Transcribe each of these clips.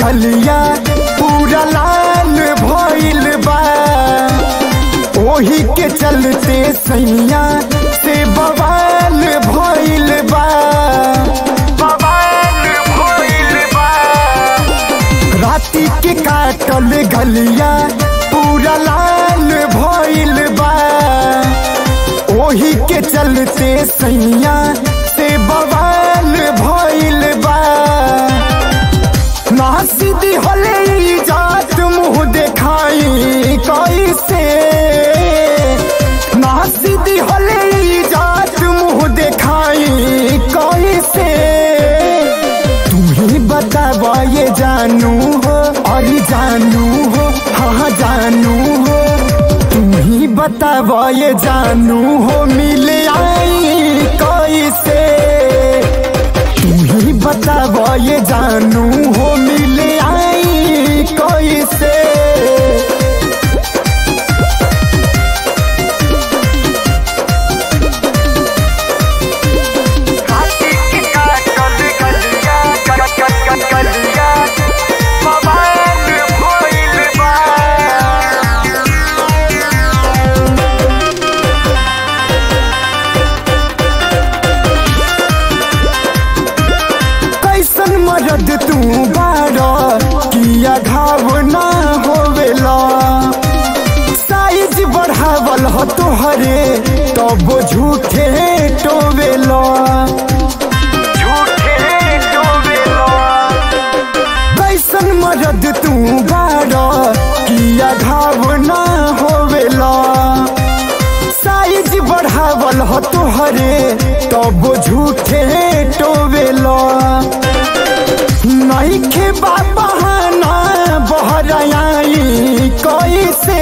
गलिया पूरा लाल भइल बा ओही के चलते सैया से बवाल भइल बा बवाल भइल बा राती के काटल गलिया पूरा लाल भइल बा ओही के चलते सैया से बवाल भइल बा ना सीधी होले जात मुंह देखाई कैसे ना सीधी होले जात मुंह देखाई कैसे तुम्ही बतावा ये जानू हो और जानू हो हाँ जानू हो तुम्ही बतावा ये जानू हो मिल आई कैसे तुम्ही बतावा ये जानू हो मिल आई कैसे कैसन मरद तू बारा किया घाव ना होवेला साइज बढ़ावल हो तोहरे तब झूठे टोवेला कैसन मरद तू बारा किया घाव ना होवेला साइज बढ़ावल हो तोहरे तब झूठे टोवेला नहीं खे बहाना बहराई कैसे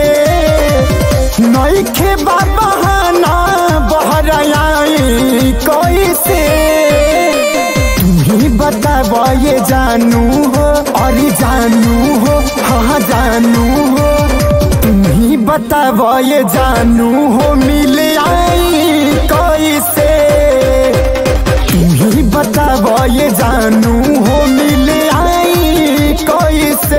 नहीं खे बहाना बहराई कैसे तुम्ही बतावा ये जानू हो और जानू हो हाँ जानू हो तुम्ही बतावा ये जानू हो मिल आई कैसे तुम्ही बतावा ये जानू हो मिल आई कैसे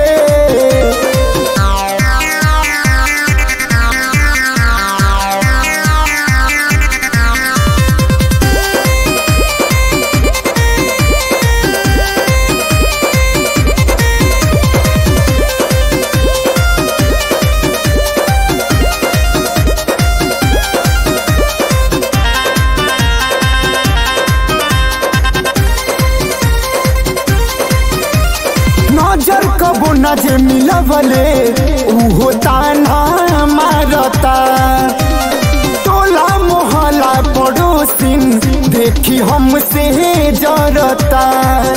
नजर कबो न जे मिलवले उहो ताना मारता टोला मोहल्ला पड़ोसिन देखी हमसे जरता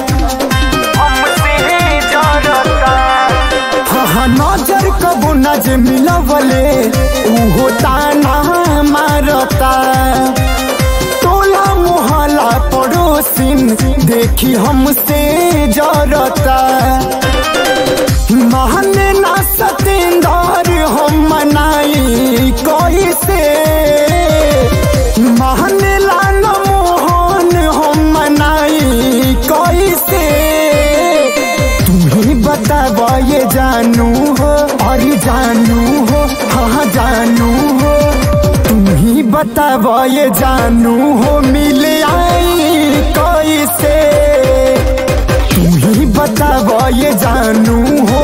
हाँ नजर कबो न जे मिलवले उहो ताना मारता टोला मोहल्ला पड़ोसिन देखी हमसे जरता महने ना सतेंदर हम मनाई कैसे महने लाल मोहन हम मनाई कैसे तुम्ही बतावा ये जानू हो और जानू हो हाँ जानू हो तुम्ही बतावा ये जानू हो मिल आई कैसे तुम्ही बतावा ये जानू हो